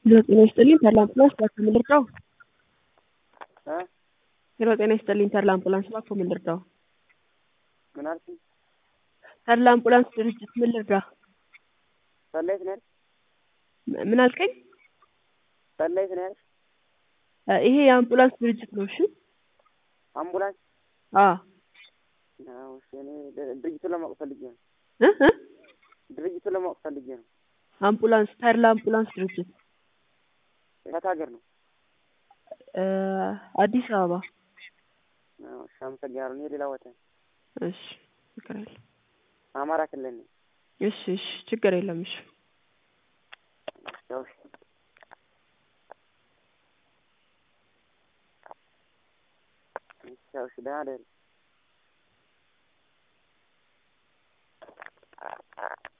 ሄሎ ጤና ይስጥልኝ ተድላ አምቡላንስ እባክዎ ምን ልርዳዎ? እ ሄሎ ጤና ይስጥልኝ ተድላ አምቡላንስ እባክዎ ምን ልርዳዎ? ምን አልሽኝ? ተድላ አምቡላንስ ድርጅት ምን ልርዳህ? ሰላይት ነው ያልሽ? ም- ምን አልከኝ? ሰላይት ነው ያልሽ? እ ይሄ የአምቡላንስ ድርጅት ነው እሺ አምቡላንስ አዎ አዎ እሺ እኔ ድ- ድርጅቱን ለማወቅ ፈልጌ ነው። እ እ ድርጅቱን ለማወቅ ፈልጌ ነው። አምቡላንስ ተድላ አምቡላንስ ድርጅት የት ሀገር ነው? እ አዲስ አበባ አዎ እሺ አመሰግናለሁ። እኔ ሌላ ቦታ እሺ ችግር የለም አማራ ክልል ነኝ። እሺ እሺ ችግር የለም እሺ ያው እሺ ያው እሺ ደህና ደሪ